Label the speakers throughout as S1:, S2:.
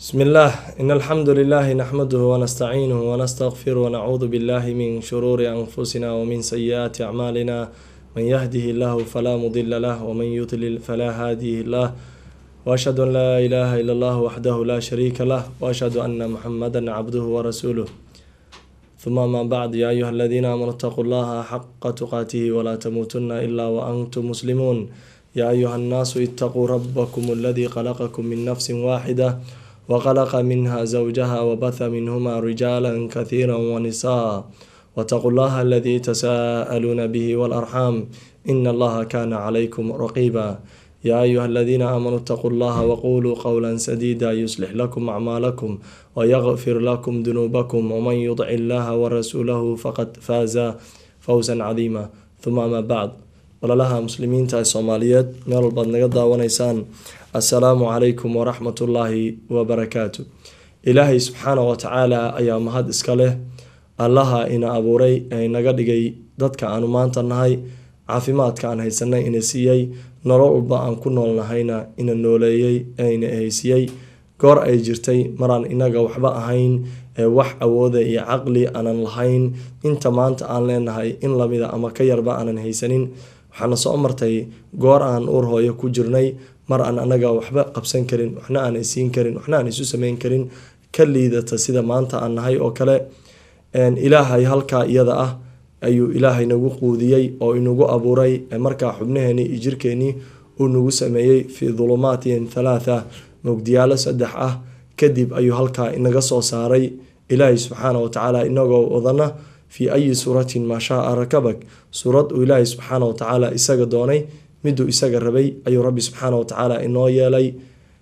S1: بسم الله إن الحمد لله نحمده ونستعينه ونستغفره ونعوذ بالله من شرور أنفسنا ومن سيئات أعمالنا من يهده الله فلا مضل له ومن يضلل فلا هادي له وأشهد أن لا إله إلا الله وحده لا شريك له وأشهد أن محمدا عبده ورسوله ثم ما بعد يا أيها الذين آمنوا اتقوا الله حق تقاته ولا تموتن إلا وأنتم مسلمون يا أيها الناس اتقوا ربكم الذي خلقكم من نفس واحدة وخلق منها زوجها وبث منهما رجالا كثيرا ونساء واتقوا الله الذي تساءلون به والأرحام إن الله كان عليكم رقيبا يا أيها الذين آمنوا اتقوا الله وقولوا قولا سديدا يصلح لكم أعمالكم ويغفر لكم ذنوبكم ومن يطع الله ورسوله فقد فاز فوزا عظيما ثم ما بعد walalaha muslimiinta ee soomaaliyeed meel walbaad naga daawanaysaan assalaamu calaykum waraxmatullaahi wabarakaatu ilaahay subxaana wa tacaala ayaa mahad iska leh allaha ina abuuray ee inaga dhigay dadka aanu maanta nahay caafimaadka aan haysanay ina siiyey nolol walba aan ku noolnahayna ina nooleeyey ee ina haysiiyey goor ay jirtay maraan inaga waxba ahayn ee wax awooda iyo caqli aanan lahayn inta maanta aan leenahay in lamida ama ka yarba aanan haysanin waxaana soo martay goor aan uur hooyo ku jirnay mar aan anaga waxba qabsan karin waxna aan isiin karin waxna aan isu sameyn karin ka liidata sida maanta aan nahay oo kale ilaahay halkaa iyada ah ayuu ilaahay nagu quudiyey oo inagu abuuray markaa xubnaheenii iyo jirkeenii uu nagu sameeyey fii dulumaatin thalaatha mugdiyaalo saddex ah kadib ayuu halkaa inaga soo saaray ilaahay subxaana wa tacaala inagoo wadana fii ayi suuratin maa shaa rakabak suurad uu ilaahay subxaana wa tacaala isaga doonay miduu isaga rabay ayuu rabbi subxaana wa tacaala inoo yeelay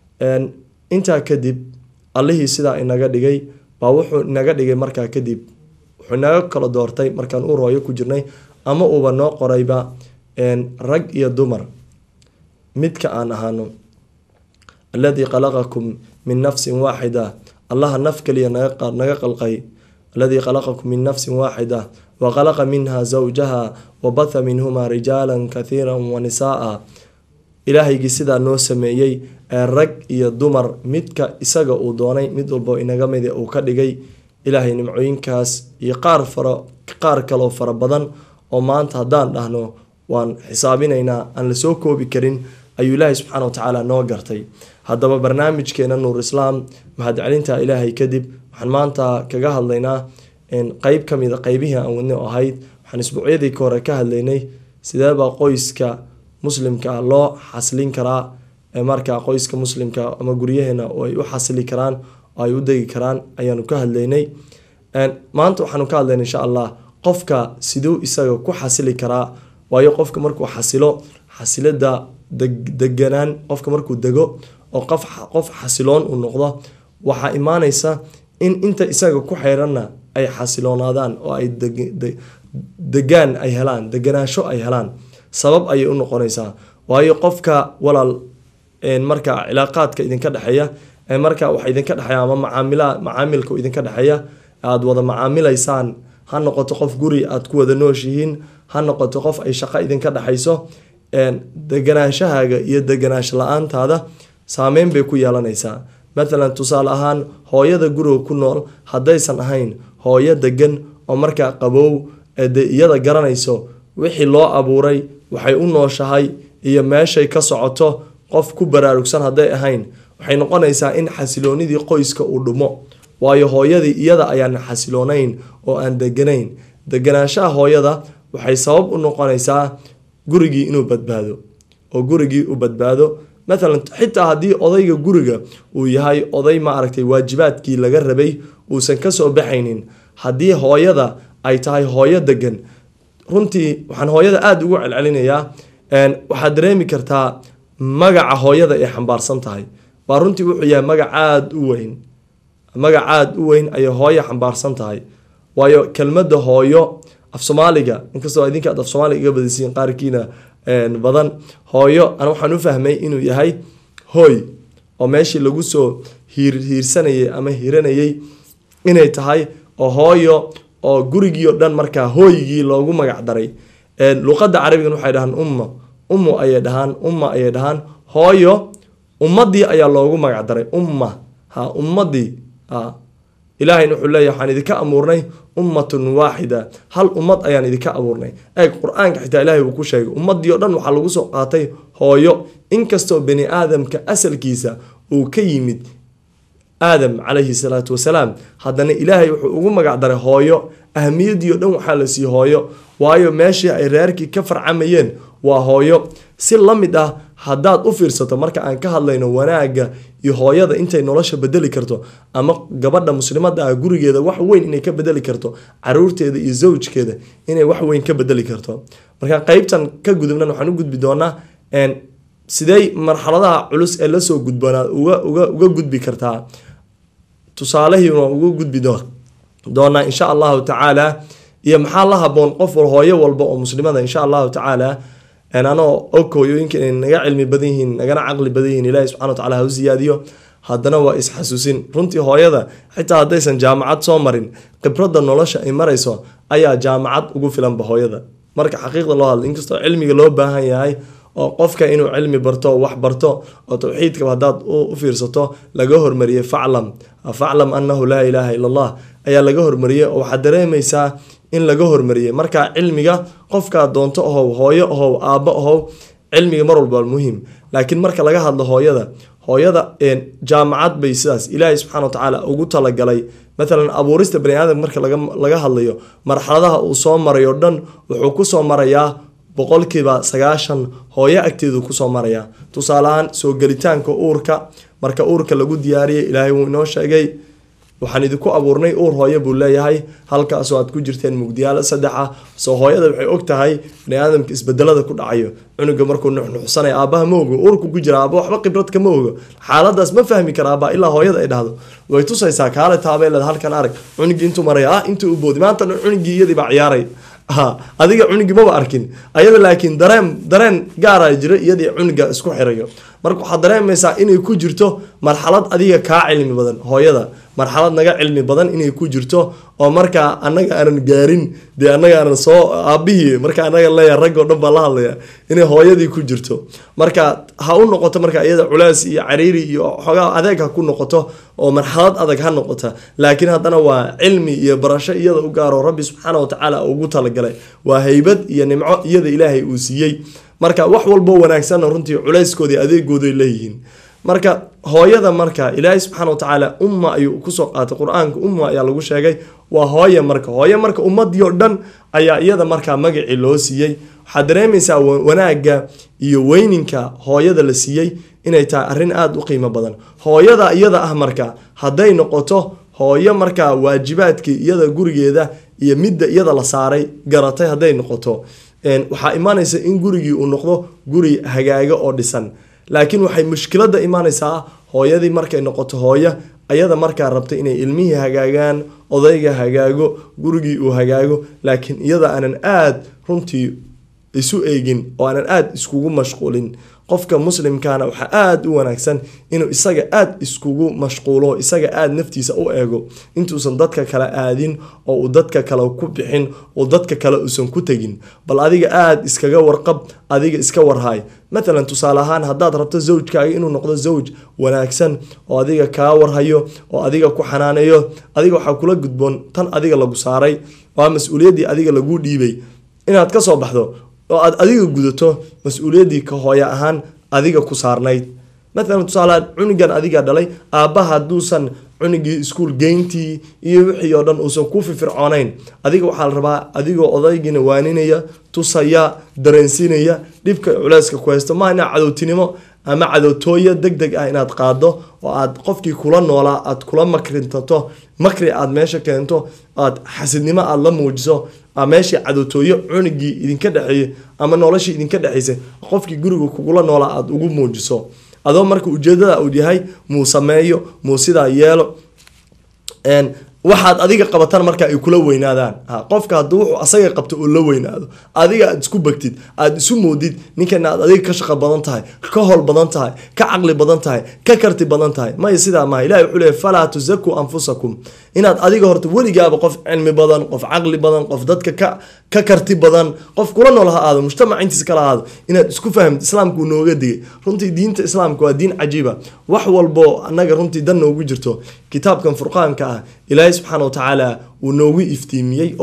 S1: intaa kadib allihii sidaa inaga dhigay baa wuxuu inaga dhigay markaa kadib wuxuu inaga kala doortay markaan uur hooyo ku jirnay ama uuba noo qorayba rag iyo dumar midka aan ahaano alladii khalaqakum min nafsin waaxida allaha naf kaliya naga qalqay aladii khalaqakum min nafsin waaxida wa khalaqa minha zawjaha wa batha minhuma rijaala kathiira wa nisaaa ilaahaygii sidaa noo sameeyey ee rag iyo dumar midka isaga uu doonay mid walbo inaga mid uu ka dhigay ilaahay nimcooyinkaas iyo qaar fara qaar kaloo fara badan oo maanta haddaan dhahno waan xisaabinaynaa aan lasoo koobi karin ayuu ilaahay subxaana wa tacaala noo gartay haddaba barnaamijkeena nuur islaam mahadcelinta ilaahay kadib waxaan maanta kaga hadlaynaa qeyb kamida qeybihii aan wadni oo ahayd waxaan isbuucyadii ka hore ka hadlaynay sideebaa qoyska muslimka loo xaslin karaa markaa qoyska muslimka ama guryaheena oo ay u xasili karaan oo ay u degi karaan ayaanu ka hadlaynay maanta waxaanu ka hadlaynay insha allah qofka siduu isaga ku xasili karaa waayo qofka markuu xasilo xasilada deganaan qofka markuu dego oo qof xasiloon uu noqdo waxaa imaanaysa in inta isaga ku xeyranna ay xasiloonaadaan oo ay degaan ay helaan deganaansho ay helaan sabab ayay u noqonaysaa waayo qofka walaal markaa cilaaqaadka idinka dhexeeya markaa waxa idinka dhexeeya ama macaamila macaamilka idinka dhexeeya aada wada macaamilaysaan ha noqoto qof guri aada ku wada nooshihiin ha noqoto qof ay shaqo idinka dhexayso deganaanshahaaga iyo deganaansho la-aantaada saameyn bay ku yeelanaysaa matalan tusaale ahaan hooyada guriga ku nool haddaysan ahayn hooyo degan oo markaa qabow de iyada garanayso wixii loo abuuray waxay u nooshahay iyo meeshay ka socoto qof ku baraarugsan hadday ahayn waxay noqonaysaa in xasiloonidii qoyska uu dhumo waayo hooyadii iyada ayaan xasiloonayn oo aan deganayn deganaanshaha hooyada waxay sabab u noqonaysaa gurigii inuu badbaado oo gurigii u badbaado matalan xitaa haddii odayga guriga uu yahay oday ma aragtay waajibaadkii laga rabay uusan kasoo baxaynin haddii hooyada ay tahay hooyo degan runtii waxaan hooyada aada ugu celcelinayaa waxaad dareemi kartaa magaca hooyada ay xambaarsan tahay waa runtii wuxuu yahay magac aada u weyn magac aada u weyn ayay hooyo xambaarsan tahay waayo kelmada hooyo af soomaaliga inkastoo idinka aad af soomaaliga iga badisiin qaarkiina badan hooyo an waxaan u fahmay inuu yahay hooy oo meeshii lagu soo hiirsanayay ama hiranayay inay tahay oo hooyo oo gurigii o dhan markaa hooygii loogu magac daray luqada carabigan waxay dhahaan umma ummu ayay dhahaan umma ayay dhahaan hooyo ummadii ayaa loogu magac daray umma ha ummadii ha ilaahayna wuxuu leeyahy waxaan idinka abuurnay ummatun waaxida hal ummad ayaan idinka abuurnay eeg qur-aanka xitaa ilahay uu ku sheegay ummadii o dhan waxaa lagu soo qaatay hooyo inkastoo bani aadamka asalkiisa uu ka yimid aadam calayhi salaatu wasalaam haddana ilaahay wuxuu ugu magac daray hooyo ahamiyadii o dhan waxaa la siiyey hooyo waayo meeshii ay reerkii ka farcamayeen waa hooyo si la mid ah haddaad u fiirsato marka aan ka hadlayno wanaagga iyo hooyada intay nolosha bedeli karto ama gabadha muslimada ah gurigeeda wax weyn inay ka bedeli karto caruurteeda iyo zawjkeeda inay wax weyn ka bedeli karto marka qeybtan ka gudubnan waxaan u gudbi doonaa sidey marxaladaha culus ee lasoo gudboonaa uga uga uga gudbi kartaa tusaalehii waan uga gudbi doonaa insha allahu tacaala iyo maxaa la haboon qof hooyo walba oo muslimada insha allahu tacaala anoo og hooyooyinka inay naga cilmi badan yihiin nagana caqli badan yihiin ilahi subxana wataala ha u siyaadiyo haddana waa isxasuusin runtii hooyada xitaa haddaysan jaamacad soo marin khibradda nolosha ay marayso ayaa jaamacad ugu filanba hooyada marka xaqiiqda loo hadla inkastoo cilmiga loo baahan yahay oo qofka inuu cilmi barto wax barto oo towxiidka haddaad u fiirsato laga hormariyey faclam faclam annahu laa ilaaha ila allah ayaa laga hormariyey oo waxaad dareemaysaa in laga hormariyey marka cilmiga qofkaa doonto ahow hooyo ahow aabbo ahow cilmiga mar walba muhiim laakiin marka laga hadlo hooyada hooyada jaamacad bay sidaas ilaahay subxana watacaala ugu talagalay matalan abuurista bani aadam marka laga hadlayo marxaladaha uu soo maray oo dhan wuxuu kusoo marayaa boqolkiiba sagaashan hooyo agteedu kusoo marayaa tusaaleahaan soo gelitaanka uurka marka uurka lagu diyaariyay ilaahay wuu inoo sheegay waxaan idinku abuurnay uur hooyo buu leeyahay halkaasoo aad ku jirteen mugdiyaalo saddex ah soo hooyada waxay og tahay bani aadamka isbedelada ku dhacayo cunuga markuu nuxnuxsanaya aabaha ma ogo uurku ku jira aaba waxba khibrad kama ogo xaaladaas ma fahmi kara aabaa ilaa hooyada ay dhahdo way tusaysaa kaale taabeeled halkan arag cunugii intuu maraya ah intuu u boodi maanta cunugii iyadii baa ciyaaray adiga cunugii maba arkin ayada laakiin dareen dareen gaara jira iyadii cunuga isku xirayo marka waxaad dareemaysaa inay ku jirto marxalad adiga kaa cilmi badan hooyada marxalad naga cilmi badan inay ku jirto oo markaa anaga aanan gaarin dee anaga aanan soo aabihii marka anaga leeya raggoo dhan baa la hadlaya inay hooyadii ku jirto marka ha u noqoto marka iyada culeys iyo cariiri iyo xoogaa adeeg ha ku noqoto oo marxalad adag ha noqota laakiin haddana waa cilmi iyo barasho iyada u gaaro rabbi subxaana watacaala ugu talagalay waa haybad iyo nimco iyada ilaahay uu siiyey marka wax walboo wanaagsanna runtii culayskoodii adeegooday leeyihiin marka hooyada marka ilaahay subxaana watacaala umma ayuu kusoo qaatay qur-aanka umma ayaa lagu sheegay waa hooye marka hooye marka ummadii oo dhan ayaa iyada markaa magacii loo siiyey waxaad dareemaysaa wanaagga iyo weyninka hooyada la siiyey inay tahay arrin aada u qiimo badan hooyada iyada ah marka hadday noqoto hooyo markaa waajibaadkii iyada gurigeeda iyo midda iyada la saaray garatay hadday noqoto waxaa imaanaysa in gurigii uu noqdo guri hagaago oo dhisan laakiin waxay mushkilada imaanaysaa hooyadii markay noqoto hooyo ayada markaa rabtay inay ilmihii hagaagaan odayga hagaago gurigii uu hagaago laakiin iyada aanan aada runtii isu eegin oo aanan aada iskugu mashquulin qofka muslimkaana waxaa aada u wanaagsan inuu isaga aada iskugu mashquulo isaga aada naftiisa u eego intuusan dadka kale aadin oo uu dadka kale ku bixin oo dadka kale uusan ku tegin bal adiga aada iskaga warqab adiga iska warhaay matalan tusaale ahaan haddaad rabto zawjkaaga inuu noqdo zawj wanaagsan oo adiga kaa warhayo oo adiga ku xanaaneeyo adiga waxaa kula gudboon tan adiga lagu saaray waa mas-uuliyaddii adiga laguu dhiibay inaad ka soo baxdo oo aad adiga gudato mas-uuliyaddii ka hooyo ahaan adiga ku saarnayd matalan tusaaleaad cunugan adiga dhalay aabbaha hadduusan cunugii iskuul geyntii iyo wixii oo dhan uusan ku firfircoonayn adiga waxaa la rabaa adigoo odaygiina waaninaya tusaya dareensiinaya dhibka culeyska ku haysto maa inaa cadowtinimo ama cadowtooyo deg deg ah inaad qaado oo aad qofkii kula noolaa aad kula makrintato makri aad meesha keento aad xasidnimo aad la muujiso meeshii cadowtooyo cunugii idinka dhexeeyey ama noloshii idinka dhexeysay qofkii guriga kugula noolaa aad ugu muujiso adoo marka ujeedada uu yahay muu sameeyo muu sidaa yeelo waxaad adiga qabataan marka ay kula weynaadaan qofka hadduu wuxuu asaga qabto oo la weynaado adiga aad isku bagtid aad isu moodid ninkana aad adiga ka shaqo badan tahay ka howl badan tahay ka caqli badan tahay ka karti badan tahay maya sidaa maha ilahi wuxuu leeyahy falaa tusakuu anfusakum inaad adiga horta weligaaba qof cilmi badan qof caqli badan qof dadka ka ka karti badan qof kula nool ha aado mujtamac intiisa kala aado inaad isku fahamto islaamku nooga digay runtii diinta islaamka waa diin cajiiba wax walbo annaga runtii dan noogu jirto kitaabkan furqaanka ah ilaahay subxaana watacaala wuu noogu iftiimiyey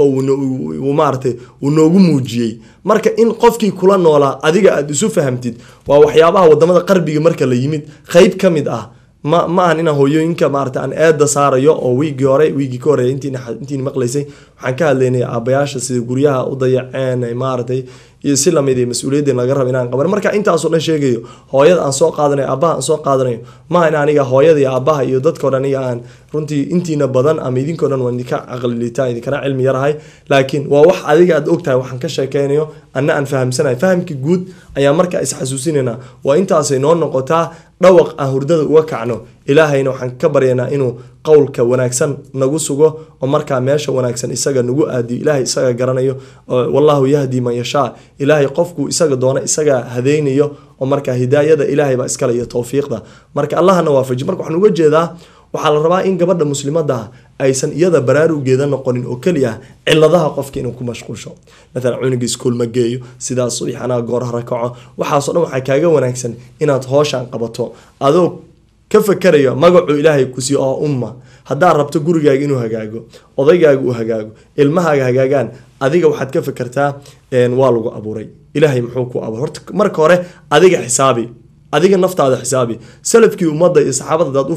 S1: oo maaratay wuu noogu muujiyey marka in qofkii kula noolaa adiga aada isu fahamtid waa waxyaabaha wadamada qarbiga marka la yimid qeyb ka mid ah ma ma ahan inaan hooyooyinka maarata aan eeda saarayo oo wiigii hore wiigii ka horeeya intiin maqlaysay waxaan ka hadlaynay aabayaasha sida guryaha u dayaceen maaratay iyo si lamid mas-uuliyadeen laga raba inaan qaban marka intaasoo dhan sheegayo hooyada aan soo qaadanayo aabaha aan soo qaadanayo maaha in aniga hooyada iyo aabaha iyo dadkao dhan aniga aan runtii intiina badan ama idinkao dhan waan idinka caqlilitaan idinkana cilmi yarahay laakiin waa wax adiga aad ogtahay waxaan ka sheekeynayo anna aan fahamsanahay fahamkii guud ayaa markaa isxasuusinayna waa intaasay noo noqotaa dhawaq aan hurdada uga kacno ilaahayna waxaan ka baryaynaa inuu qowlka wanaagsan nagu sugo oo markaa meesha wanaagsan isaga nagu aadiyo ilaahay isaga garanayo wallahu yahdi man yashaa ilaahay qofkuu isaga doona isaga hadaynayo oo markaa hidaayada ilaahay baa iskale iyo towfiiqda marka allahana waafaji marka waxaan uga jeedaa waxaa la rabaa in gabadha muslimada ah aysan iyada baraarugeeda noqonin oo keliya ciladaha qofka inuu ku mashquulsho maalan cunuga iskuol ma geeyo sidaas subaxanaa goorhara kaco waxaasoo dhan waxaa kaaga wanaagsan inaad hooshaan qabato adoo ka fakarayo magacuu ilaahay ku siiyo oo umma haddaad rabto gurigaaga inuu hagaago odaygaaga uu hagaago ilmahaaga hagaagaan adiga waxaad ka fakartaa waa lagu abuuray ilaahay muxuu ku abuuray horta marka hore adiga xisaabi adiga naftaada xisaabi salafkii ummadda iyo saxaabada hadaad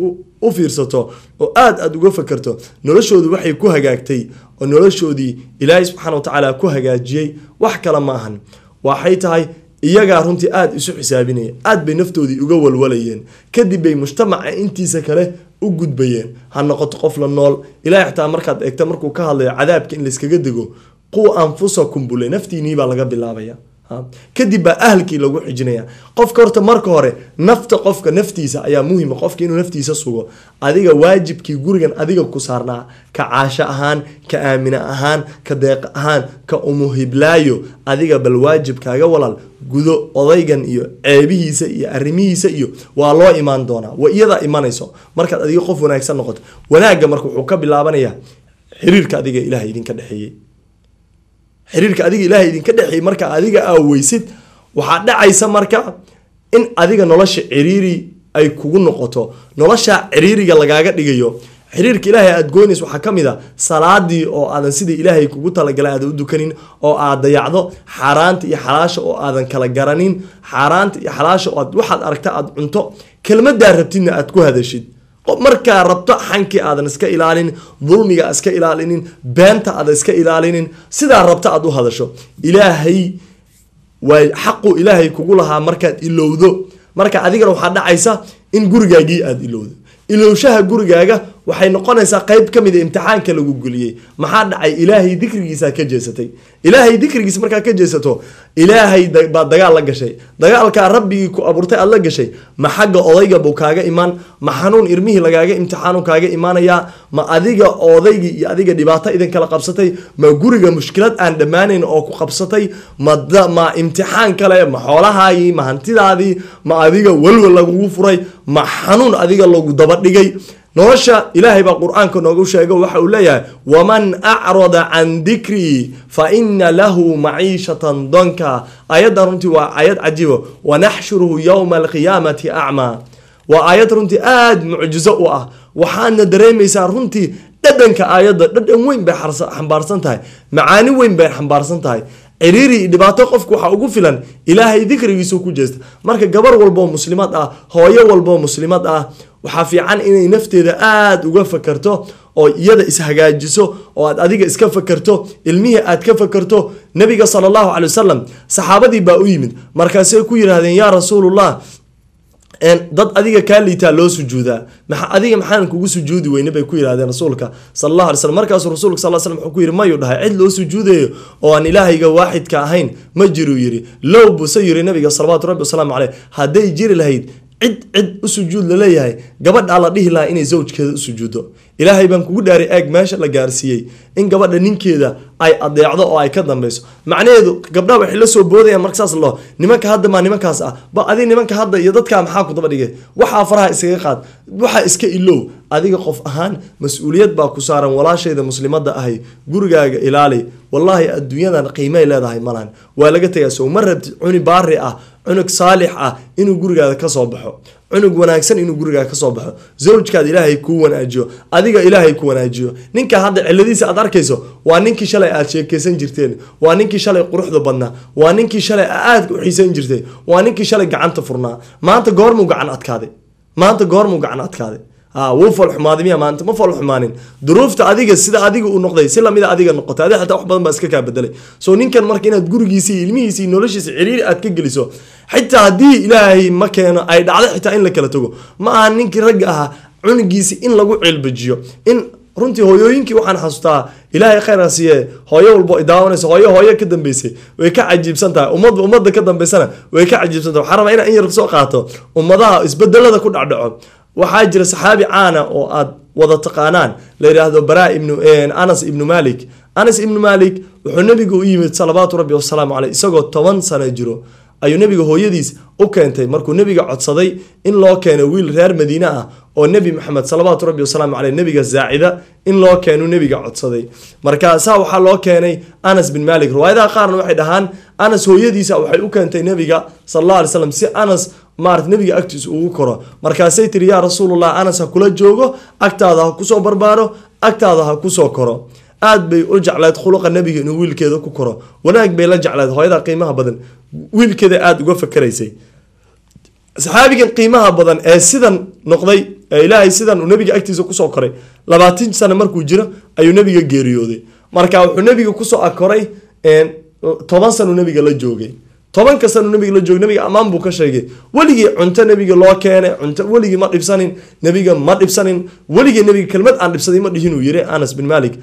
S1: u fiirsato oo aad aad uga fakerto noloshoodu waxay ku hagaagtay oo noloshoodii ilaahay subxaana watacaala ku hagaajiyey wax kale ma ahan waxay tahay iyagaa runtii aada isu xisaabinaya aad bay naftoodii uga walwalayeen kadib bay mujtamaca intiisa kale u gudbayeen ha noqoto qof la nool ilahay xataa markaad eegta markuu ka hadlayo cadaabka in layskaga dego quwa anfusakum bule naftiinii baa laga bilaabaya kadib baa ahalkii lagu xijinaya qofka horta marka hore nafta qofka naftiisa ayaa muhima qofka inuu naftiisa sugo adiga waajibkii gurigan adiga ku saarnaa ka caasho ahaan ka aamina ahaan ka deeq ahaan ka umuhiblaayo adiga bal waajibkaaga walaal gudo odaygan iyo ceebihiisa iyo arrimihiisa iyo waa loo imaan doonaa wa iyadaa imanayso markaad adiga qof wanaagsan noqoto wanaagga marka wuxuu ka bilaabanayaa xiriirka adiga ilaah idinka dhexeeyey xiriirka adiga ilaahay idinka dhexeeyey marka adiga aa weysid waxaa dhacaysa marka in adiga nolosha ciriiri ay kugu noqoto nolosha ciriiriga lagaaga dhigayo xiriirka ilaahay aad goynays waxaa ka mid a salaadii oo aadan sidii ilaahay kugu talagalay aadan u dukanin oo aad dayacdo xaaraanta iyo xalaasha oo aadan kala garanin xaaraanta iyo xalaasha oo aad waxaad aragta aad cunto kelmadaa rabtidna aad ku hadashid markaa rabto xankii aadan iska ilaalinin dulmiga iska ilaalinin beenta aadan iska ilaalinin sidaa rabto aad u hadasho ilaahay waa xaqu ilaahay kugu lahaa markaad ilowdo marka adigana waxaa dhacaysa in gurigaagii aada ilowdo ilowshaha gurigaaga waxay noqonaysaa qeyb ka mid a imtixaanka lagu geliyey maxaa dhacay ilaahay dikrigiisaa ka jeesatay ilaahay dikrigiisa markaa ka jeesato ilaahay baad dagaal la gashay dagaalkaa rabbigii ku abuurtay aad la gashay ma xagga odayga buu kaaga imaan ma xanuun irmihii lagaaga imtixaanu kaaga imaanayaa ma adiga odaygii iyo adiga dhibaato idin kala qabsatay ma guriga mushkilad aan dhammaanayn oo ku qabsatay ma imtixaan kale ma xoolahaagii ma hantidaadii ma adiga walwal lagugu furay ma xanuun adiga lagu dabadhigay nolosha ilaahay baa qur-aanka noogu sheego waxa uu leeyahay waman acrada can dikrii fa ina lahu maciishatan donka aayaddan runtii waa aayad cajiibo wanaxshuruhu yowma alqiyaamati acmaa waa aayad runtii aada mucjizo u ah waxaadna dareemaysaa runtii dhadhanka aayadda dhadhan weyn bay xambaarsan tahay macaani weyn bay xambaarsan tahay ciriiri dhibaato qofku waxaa ugu filan ilaahay dikrigiisu ku jeesta marka gabar walboo muslimad ah hooyo walboo muslimad ah waxaa fiican inay nafteeda aada uga fakarto oo iyada ishagaajiso oo aad adiga iska fakarto ilmihii aad ka fakarto nabiga sala allahu calay wasalam saxaabadii baa u yimid markaasay ku yidhaahdeen yaa rasuulullah dad adiga kaa liitaa loo sujuudaa maa adiga maxaan kugu sujuudi weyne bay ku yidhahdeen rasuulka sal allah alay slm markaasuu rasulka sal slm wuxuu ku yidhi mayuu dhahay cid loo sujuudayo oo aan ilaahayga waaxidka ahayn ma jiruu yidhi low buse yiri nabiga salawaatu rabbi wasalaamu caleyh hadday jiri lahayd cid cid u sujuud laleeyahay gabadhaa la dhihi lahaa inay zawjkeeda u sujuuddo ilaahay baan kugu dhaaray eeg meesha la gaarsiiyey in gabadha ninkeeda ay adeecdo oo ay ka dambeyso macnaheedu gabdhaha waxay la soo boodayaan marka saas loo nimanka hadda maa nimankaas ah ba adi nimanka hadda iyo dadkaa maxaa ku daba dhigay waxaa faraha iskaga qaad waxaa iska ilow adiga qof ahaan mas-uuliyad baa ku saaran walaashayda muslimada ahay gurigaaga ilaali wallaahi adduunyadan qiimay leedahay malahan waa laga tegaa sow ma rabtid cuni baari ah cunug saalix ah inuu gurigaada kasoo baxo cunug wanaagsan inuu gurigaa kasoo baxo zawjkaad ilaahay kuu wanaajiyo adiga ilaahay ku wanaajiyo ninka hadda ciladiisa aad arkayso waa ninkii shalay aad sheekeysan jirteen waa ninkii shalay quruxda badnaa waa ninkii shalay aadka u xiisan jirtay waa ninkii shalay gacanta furnaa maanta goormuu gacan adkaaday maanta goormuu gacan adkaaday wuu falxumaaday miya maanta ma falxumaanin duruufta adiga sida adiga uu noqday si lamida adiga noqotay adi xataa wax badan baa iska kaa bedelay so ninkan marka inaad gurigiisi ilmihiisi noloshiisa ciriiri aad ka geliso xitaa haddii ilaahay ma keeno ay dhacdo xitaa in la kala tago ma aha ninkii ragga ahaa cunugiisi in lagu cilbajiyo in runtii hooyooyinkii waxaan xasuustaa ilaahay khayra siiye hooyo walbo daawanaysa hooyo hooyo ka dambeysay way ka cajiibsan tahay ummadba ummadda ka dambeysana way ka cajiibsan tahay waxaan rabaa inaan in yar soo qaato ummadaha isbedelada ku dhacdhaco waxaa jira saxaabi caana oo aad wada taqaanaan la yidhaahdo bara ibnu anas ibnu malik anas ibnu malik wuxuu nabiga u yimid salawaatu rabbi wasalaamu caleyh isagoo toban sano jiro ayuu nabiga hooyadiis u keentay markuu nabiga codsaday in loo keeno wiil reer madiine ah oo nebi maxamed salawaatu rabbi wasalaamu caleyh nabiga zaacida in loo keenu nabiga codsaday markaasaa waxaa loo keenay anas bin malik riwaayadaha qaarna waxay dhahaan anas hooyadiisa waxay u keentay nabiga sal alla alay slam si anas maarata nabiga agtiisa ugu koro markaasay tiri yaa rasuulullah anas ha kula joogo agtaada ha kusoo barbaaro agtaada ha kusoo koro aad bay u jecleed khuluqa nabiga inuu wiilkeeda ku koro wanaag bay la jecleed hooyada qiimaha badan wiilkeeda aada uga fakaraysay saxaabigan qiimaha badan ee sidan noqday ee ilaahay sidan uu nabiga agtiisa kusoo koray labaatan sano markuu jiro ayuu nabiga geeriyooday marka wuxuu nabiga kusoo akoray toban sanu nabiga la joogay tobanka sanu nabiga la joogay nabiga ammaan buu ka sheegay weligii cunto nabiga loo keenay cunto weligii ma dhibsanin nabiga ma dhibsanin weligii nabiga kelmad aan dhibsaday ma dhihin uu yiri anas bin malik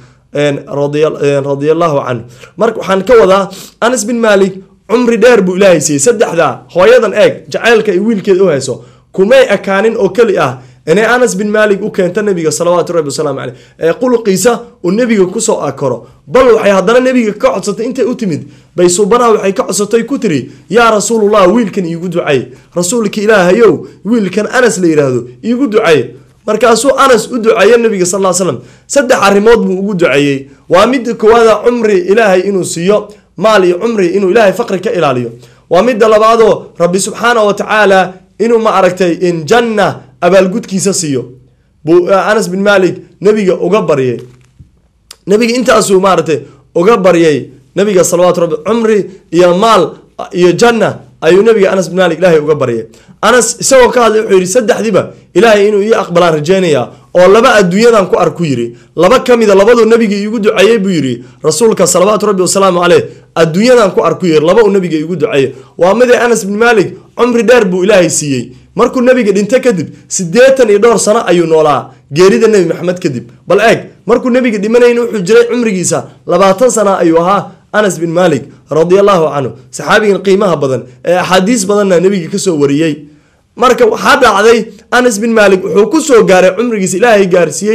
S1: radiallahu canhu marka waxaan ka wadaa anas bin malik cumri dheer buu ilaahay siiyey saddexdaa hooyadan eeg jacaylka ay wiilkeeda u hayso kumay ekaanin oo keli ah inay anas bin malik u keento nabiga salawaatu rabbi wasalaamu caleyh ee quluqiisa uu nebiga kusoo akoro bal waxay haddana nebiga ka codsatay intay u timid bay suubanaha waxay ka codsatay ku tiri yaa rasuulullah wiilkan iigu ducay rasuulka ilaahayow wiilkan anas la yidhaahdo iigu ducay markaasuu anas u duceeye nabiga sal l slam saddex arrimood buu ugu duceeyey waa midda koowaada cumri ilaahay inuu siiyo maal iyo cumri inuu ilaahay faqri ka ilaaliyo waa midda labaadoo rabbi subxaana wa tacaala inuu ma aragtay in janna abaalgudkiisa siiyo buu anas bin malik nabiga uga baryay nabiga intaasuu maaragtay uga baryay nabiga salawaatu rabbi cumri iyo maal iyo janna ayuu nabiga anas bin malik ilaahay uga baryay anas isagoo ka hadlay wuxuu yidhi saddexdiiba ilaahay inuu ii aqbalaan rajeynayaa oo laba adduunyadan ku arku yiri laba ka mida labaduu nabiga iigu duceeyey buu yidhi rasuulka salawaatu rabbi wasalaamu caleyh adduunyadan ku arku yiri laba uu nabiga iigu duceeyey waa midee anas bin malik cumri dheer buu ilaahay siiyey markuu nabiga dhinto kadib siddeetan iyo dhowr sano ayuu noolaa geerida nebi maxamed kadib bal eeg markuu nabiga dhimanayn wuxuu jiray cumrigiisa labaatan sana ayuu ahaa anas bin malik radiallahu canhu saxaabigan qiimaha badan ee axaadiis badanna nebiga kasoo wariyey marka waxaa dhacday anas bin malik wuxuu kusoo gaaray cumrigiisa ilaahay gaarsiiyey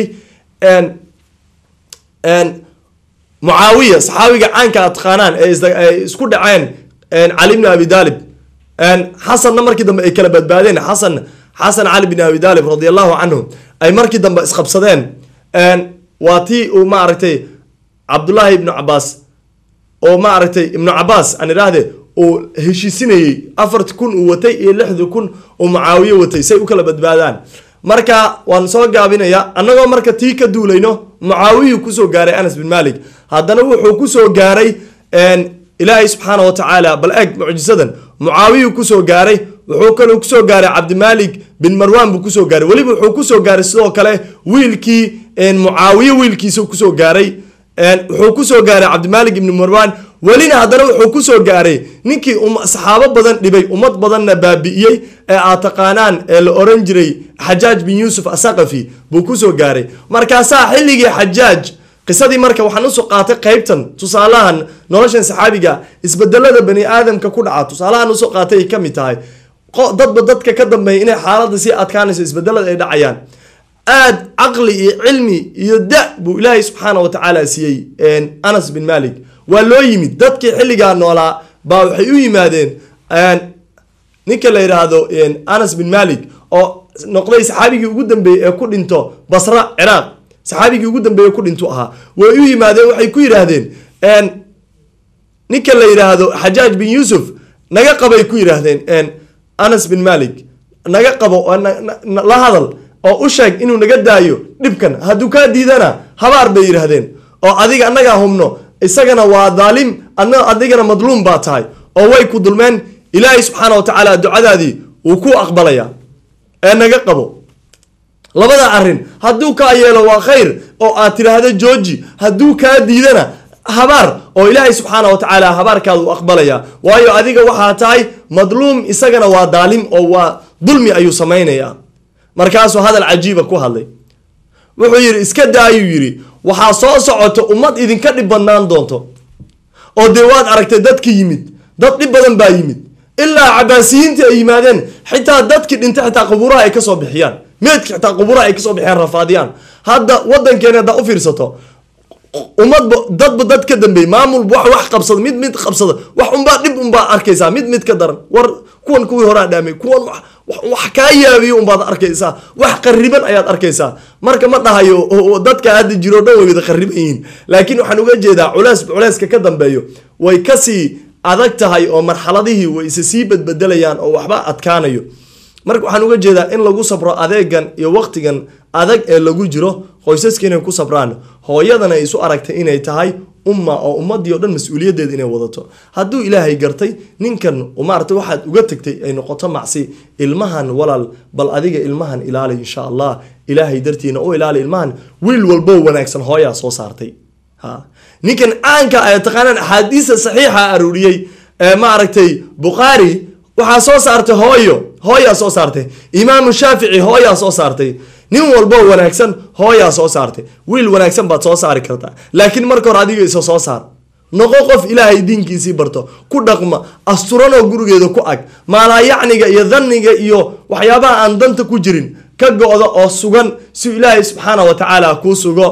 S1: mucaawiya saxaabiga caanka aad taqaanaan ee isku dhaceen cali bni abi daalib xasanna markii dambe ay kala badbaadeen xasan xasan cali bin abi daalib radi allahu canhu ay markii dambe isqabsadeen waa tii uu maaragtay cabdullaahi ibnu cabaas oo maaragtay ibnu cabaas aan idhaahde uu heshiisinayey afarti kun uu watay iyo lixdi kun uu mucaawiye watay say u kala badbaadaan marka waan soo gaabinayaa annagoo marka tii ka duulayno mucaawiyuu kusoo gaaray anas bin malik haddana wuxuu kusoo gaaray ilaahay subxaana wa tacaala bal eeg mucjisadan mucaawiyuu kusoo gaaray wuxuu kaloo kusoo gaaray cabdimalik bin marwan buu kusoo gaaray weliba wuxuu kusoo gaaray sidoo kale wiilkii mucaawiye wiilkiisa kusoo gaaray wuxuu kusoo gaaray cabdimalik ibni marwan welina haddana wuxuu kusoo gaaray ninkii saxaabo badan dhibay ummad badanna baabi'iyey ee aad taqaanaan ee la oran jiray xajaaj bin yuusuf asaqafi buu kusoo gaaray markaasaa xilligii xajaaj qisadii marka waxaan usoo qaatay qeybtan tusaalahan noloshan saxaabiga isbedelada bani aadamka ku dhaca tusaalahan usoo qaatay ay kamid tahay dadba dadka ka dambeeya inay xaaladda sii adkaanayso isbedelada ay dhacayaan aad caqli iyo cilmi iyo da buu ilaahay subxaana wa tacaala siiyey anas bin malik waa loo yimid dadkii xilligaa noolaa baa waxay u yimaadeen ninka la yidhaahdo anas bin malik oo noqday saxaabigii ugu dambeeyey ee ku dhinto basra ciraaq saxaabigii ugu dambeeye ku dhintu ahaa way u yimaadeen waxay ku yidhaahdeen ninka la yidhaahdo xajaaj bin yuusuf naga qabay ku yidhaahdeen anas bin malik naga qabo la hadal oo u sheeg inuu naga daayo dhibkan hadduu kaa diidana habaar bay yidhaahdeen oo adiga annagaa hubno isagana waa daalim adna adigana madluum baa tahay oo way ku dulmeen ilaahay subxaana wa tacaala ducadaadii wuu ku aqbalayaa ee naga qabo labada arrin hadduu kaa yeelo waa khayr oo aad tidhaahdo jooji hadduu kaa diidana habaar oo ilaahay subxaana wa tacaala habaarkaada u aqbalaya waayo adiga waxaa tahay madluum isagana waa daalim oo waa dulmi ayuu samaynayaa markaasuu hadal cajiiba ku hadlay wuxuu yidhi iska daayuu yidhi waxaa soo socoto ummad idinka dhib badnaan doonto oo dee waad aragtay dadka yimid dad dhib badan baa yimid ilaa cabaasiyiintii ay yimaadeen xitaa dadkii dhintay xitaa qubuuraha ay kasoo bixiyaan meedki xitaa qubuuraha ay kasoo bixiyaan rafaadiyaan hadda wadankeena haddaa u fiirsato ummadba dadba dad ka dambeeyey maamulba wax wax qabsada mid mid qabsada wax unbaa dhib unbaa arkaysaa mid mid ka daran war kuwan kuwii horaa dhaamay kuwan wax kaa yaabiyo unbaad arkaysaa wax qariban ayaad arkaysaa marka ma dhahayo dadka hadda jiro dhan way wada qariban yihiin laakiin waxaan uga jeedaa culeys culeyska ka dambeeyo way kasii adag tahay oo marxaladihii way isa sii badbedelayaan oo waxba adkaanayo marka waxaan uga jeedaa in lagu sabro adeegan iyo waqtigan adag ee lagu jiro qoysaska inay ku sabraan hooyadana isu aragtay inay tahay umma oo ummadii o dhan mas-uuliyaddeeda inay wadato hadduu ilaahay gartay ninkan maarata waxaad uga tagtay ay noqoto macsi ilmahan walaal bal adiga ilmahan ilaali insha allah ilaahay dartiina u ilaali ilmahan wiil walbo wanaagsan hooyaa soo saartay ha ninkan caanka ay taqaanaan axaadiisa saxiixa aruuriyey ee maaragtay bukhaari waxaa soo saartay hooyo hooyaa soo saartay imaamu shaafici hooyaa soo saartay nin walbo wanaagsan hooyaa soo saartay wiil wanaagsan baad soo saari kartaa laakiin marka hore adiga isa soo saar noqo qof ilaahay diinkiisii barto ku dhaqma asturanoo gurigeeda ku ag maalaayacniga iyo dhanniga iyo waxyaabaha aan danta ku jirin ka go-da oo sugan si ilaahay subxaana wa tacaala kuu sugo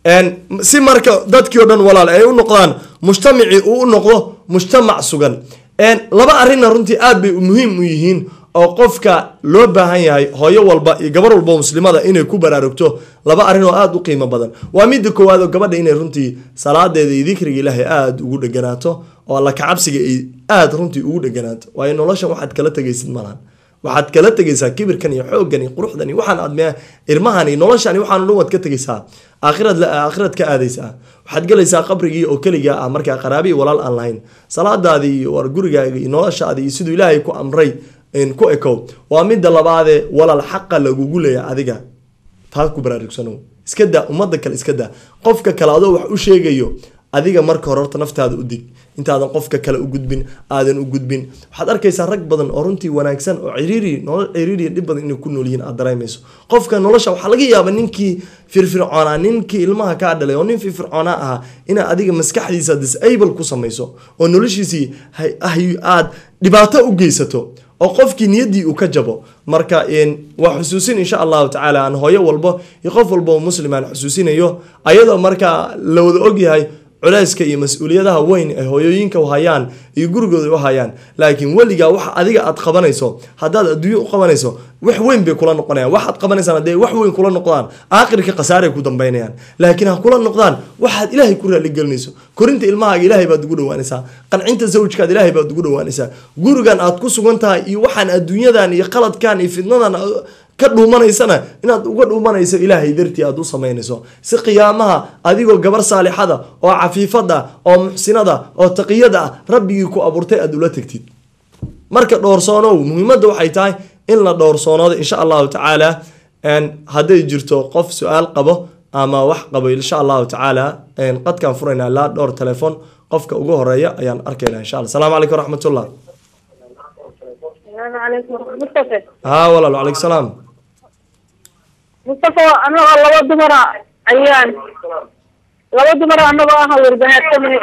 S1: si marka dadkii o dhan walaal ay u noqdaan mujtamacii uu u noqdo mujtamac sugan laba arrinna runtii aad bay muhiim u yihiin oo qofka loo baahan yahay hooyo walba iyo gabar walba muslimada inay ku baraarugto laba arrin oo aada u qiimo badan waa midda koowaad oo gabadha inay runtii salaadeeda iyo dikriga ilaahay aada ugu dheganaato oo alla kacabsiga ay aada runtii ugu dheganaato waayo noloshan waxaad kala tegaysid malahan waxaad kala tegaysaa kibirkan iyo xooggan iyo quruxdan iyo waxaan aad irmahan iyo noloshan iyo waxaan dhan waad ka tegaysaa aakhirad aakhirad ka aadaysaa waxaad gelaysaa qabrigii oo keligaa ah markaa qaraabi iyo walaal aan lahayn salaadaadii iyo war gurigaaga iyo noloshaadii iyo siduu ilaahay ku amray ku ekow waa midda labaadee walaal xaqa lagugu leeya adiga taas ku baraarugsano iska daa ummadda kale iska daa qofka kale adoo wax u sheegayo adiga marka hore horta naftaada u dig intaadan qofka kale u gudbin aadan u gudbin waxaad arkaysaa rag badan oo runtii wanaagsan oo ciriiri nolol ciriiriya dhib badan inay ku nool yihiin aad dareemayso qofka nolosha waxaa laga yaabaa ninkii firfircoonaa ninkii ilmaha kaa dhalay oo nin firfircoonaa ahaa inaad adiga maskaxdiisa disable ku samayso oo noloshiisii aad dhibaato u geysato oo qofkii niyaddii uu ka jabo marka waa xusuusin insha allahu tacaala aan hooyo walbo iyo qof walba oo muslim aan xusuusinayo ayadoo markaa la wada ogyahay culeyska iyo mas-uuliyadaha weyn ay hooyooyinka u hayaan iyo gurigooda u hayaan laakiin weligaa waxa adiga aad qabanayso haddaad adduunyo u qabanayso wax weyn bay kula noqonayaan waxaad qabanaysaan hadday wax weyn kula noqdaan aakhirka khasaaray ku dambaynayaan laakiin ha kula noqdaan waxaad ilaahay ku raaligelinayso korinta ilmahaaga ilaahay baad ugu dhawaanaysaa qancinta zawjkaad ilaahay baad ugu dhawaanaysaa gurigan aad ku sugan tahay iyo waxaan adduunyadan iyo qaladkan iyo fidnadan ka dhuumanaysana inaad uga dhuumanayso ilaahay dartii aad u samaynayso si qiyaamaha adigoo gabar saalixada oo cafiifada oo muxsinada oo taqiyada ah rabbigii ku abuurtay aad ula tegtid marka dhowrsoonow muhiimadda waxay tahay in la dhowrsoonoodo insha allahu tacaala hadday jirto qof su-aal qabo ama wax qabo insha allahu tacaala qadkaan furaynaa ilaa dhowr telefoon qofka ugu horeeya ayaan arkaynaa insha alla asalaamu calaykum raxmatullah ha walaal wacalaykum salaam
S2: mustafa anagoo laba dumara ayaan laba dumara anagoo ah warbahaarsami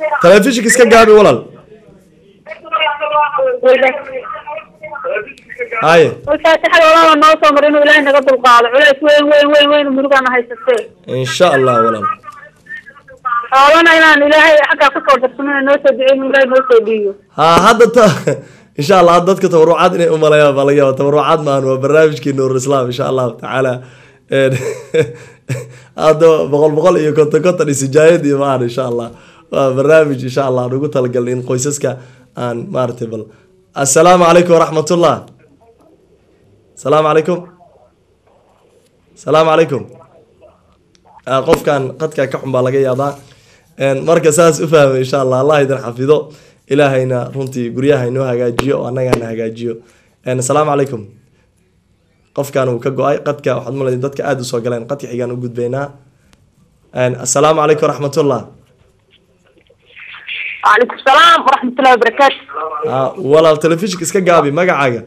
S1: telefishinka iska gaabi walaal haye
S2: والفاتحة والله نو صبر إنه إلهي نقدر القاضي علاش وين وين وين وين مرقنا هاي ستين
S1: insha allah walaal
S2: xoolana inaan ilaahay xaggaa ka soo darsamana noo soo duceyn ilaahay noo soo dhiiyo
S1: ha hadda ta insha allah hadda dadka tabarucaad inay umalayaan baa laga yaaba tabarucaad maahan waa barnaamijkii nuur islam insha allahu tacaala Een, hadda boqol boqol iyo konton konton iyo sijaayad iyo maahan insha allah waa barnaamij insha allah aan ugu talagalnay in qoysaska aan maaragtay bal assalaamu calaykum waraxmatullah asalaamu calaykum asalaamu calaykum Ah, qofkan qadka ka xun baa laga yaabaa Een, marka saas u fahmay insha allah allah idin xafido ilaahayna runtii guryaha inoo hagaajiyo oo annagana hagaajiyo Een, asalaamu calaykum qofkan uu ka go-ay qadka waxaad malay dadka aada usoo galeen qadka xigaan u gudbaynaa Een, asalaamu calaykum waraxmatullah
S2: وعليكم السلام ورحمة الله وبركاته
S1: Ah, walaal telefishinka iska gaabi magacaaga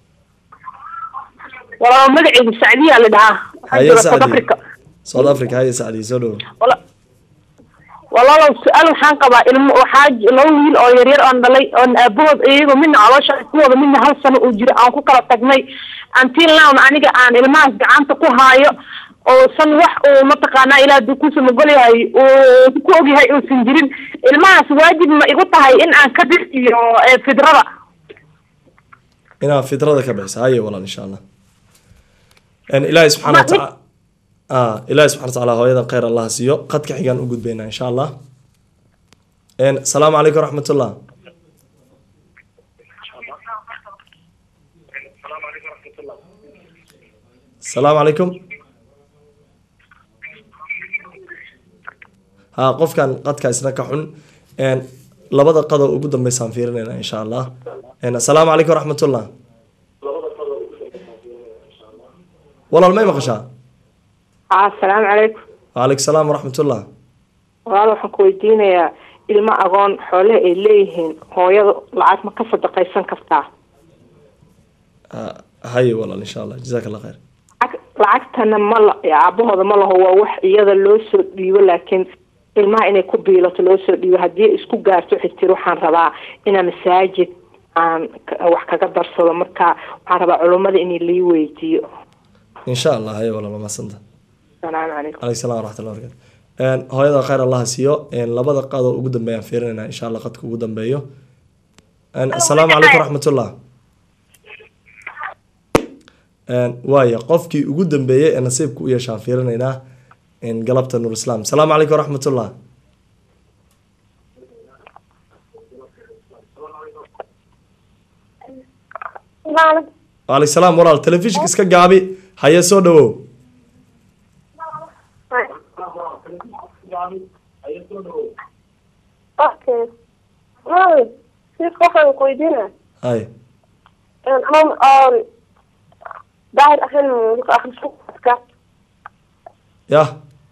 S2: والله مدعي السعودية اللي دعاه
S1: haye
S2: سعودية
S1: sacdi
S2: أفريقيا
S1: south africa haye sacdi soo dhowo
S2: والله والله لو سؤال وحان قبا ilmo waxaa j- laba wiil oo yaryar oon dhalay oon aabahood iyagoo midna caloosha ku wada midna hal sano uu jiro aan ku kala tagnay until now aniga aan ilmahaas gacanta ku haayo oo san wax uu mataqaanaa ilaa haduu kuusa mogol yahay uu ku ogyahay uusan jirin ilmahaas waajib ma igu tahay in aan ka bixiyo eh, fidrada
S1: inaad fitrada ka bixiso haye walaal insha allah Een, ilaahay subxaana
S2: Ma-
S1: watacaala ah ilaahay subxana watacaala hooyadan khayr allah siiyo qadka xigaan u gudbaynaa insha allah Een, asalaamu calaykum waraxmatullah asalaamu calaykum ha qofkan qadka isna ka xun Een, labada qado ugu dambeysaan fiirinayna insha allah Een, asalaamu calaykum waraxmatullah walaal may maqashaa
S3: asalaamu calaykum
S1: waalaikum salaam waraxmatullah
S3: walaal waxaan ku weydiinayaa ilmo agoon xoole ay leeyihiin hooyada lacag ma ka sadaqaysan kartaa
S1: Ah, haye walaal insha allah jazaak allah khayr
S3: lacag lacagtana ma la aabahooda ma laho waa wax iyada loo soo dhiibo laakiin ilmaha inay ku biilato loo soo dhiibo haddii ay isku gaarto waxay tiri waxaan rabaa inaan masaajid aan ka- wax kaga darsado marka waxaan rabaa culummada in lii weydiiyo
S1: insha allah haye walaal waa mahadsantaha
S3: asalaamu calaykum
S1: calaykum salaam waraxmatullah barakatu Een, hooyada khayr allah siiyo Een, labada qado ugu dambeeyaan fiirinayna insha allah qadka ugu dambeeyo Een, asalaamu calaykum waraxmatullah Een, waaya qofkii ugu dambeeyey ee nasiibka u yeeshaan fiirinaynaa Een, galabta nuur islaam asalaamu calaykum waraxmatullah waalaikum salaam walaal telefishinka iska gaabi haye soo dhawow
S4: Okay. Mami, si qofaan ku weydiina.
S1: haye
S4: Ama um, daahir ahaan mulka akhrisku adka.
S1: yah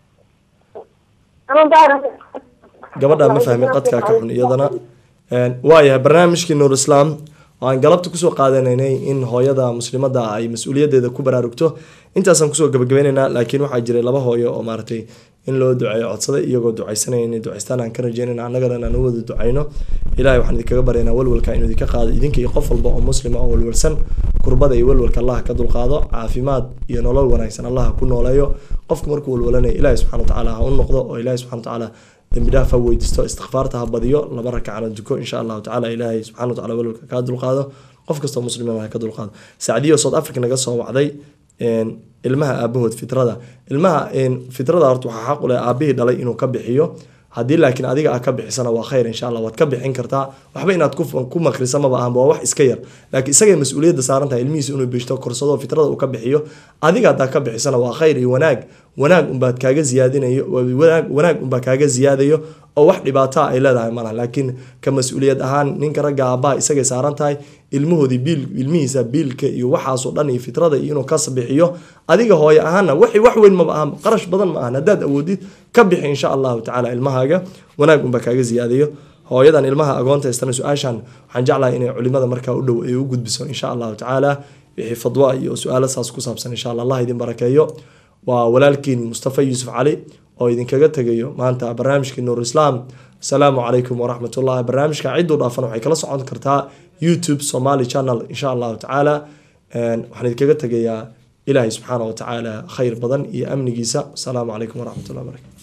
S4: Ama daahir ahaan.
S1: gabadha ma fahmin qadkaa ka xun iyadana Een, waayahay barnaamijkii nuur islaam oo aan galabta kusoo qaadanaynay in hooyada muslimada ay mas-uuliyadeeda ku baraarugto intaasaan kusoo gabagabaynaynaa laakiin waxaa jiray laba hooyo oo maaragtay in loo duceeyo codsaday iyagoo ducaysanaya inay ducaystaan aan ka rajeynayna annagana aan u wada ducayno ilahay waxaan idinkaga baryaynaa walwalka inuu idinka qaado idinka iyo qof walba oo muslima oo walwalsan kurbada iyo walwalka allah ka dulqaado caafimaad iyo nolol wanaagsan allah ku nooleeyo qofka markuu walwalanayo ilahay subxana watacaala ha u noqdo oo ilahay subxana watacaala dembi dhaaf ha weydiisto istikfaarta ha badiyo laba rakacana duko insha allahu tacala ilaahay subxana watacaala walwalka kaa dulqaado qof kastoo muslimana ha ka dulqaado sacdiyo south africa naga soo wacday een, ilmaha aabahood fitrada ilmaha een, fitrada horta waxaa xaq u leh aabihii dhalay inuu ka bixiyo haddii laakiin adiga aad ka bixisana waa khayr insha allah waad ka bixin kartaa waxba inaad ku, ku makrisa maba ahanba waa wax iska yar laakiin isagay mas-uuliyadda saaran tahay ilmihiisa inuu bishto korsado fitrada uu ka bixiyo adiga haddaa ka bixisana waa khayr iyo wanaag wanaag unbaad kaaga ziyaadinayo wanaag wanaag unbaa kaaga ziyaadayo oo wax dhibaataa ay leedahay malaha laakiin ka mas-uuliyad ahaan ninka ragga aabbaha isagay saaran tahay ilmahoodii biil ilmihiisa biilka iyo waxaasoo dhan iyo fitrada iyo inuu kas bixiyo adiga hooye ahaana wax wax weyn maba ahan qarash badan ma ahan haddaad awoodid ka bixi insha allahu tacaala ilmahaaga wanaag unbaa kaaga ziyaadayo hooyadan ilmaha agoonta haystana su-aashan waxaan jeclahay inay culimada markaa u dhow ay u gudbiso insha allahu tacaala wixii fadwa iyo su-aalo saas ku saabsan insha allah allah idin barakeeyo waa walaalkiin mustafa yuusuf cali oo idinkaga tegayo maanta barnaamijkii nuur islaam asalaamu calaykum waraxmat ullahi barnaamijka cidduu dhaafan waxay kala socon kartaa youtube somali channel insha allahu tacaala waxaan idinkaga tegayaa ilaahay subxaana wa tacaala khayr badan iyo amnigiisa asalaamu calaykum waraxmat ullah barakatu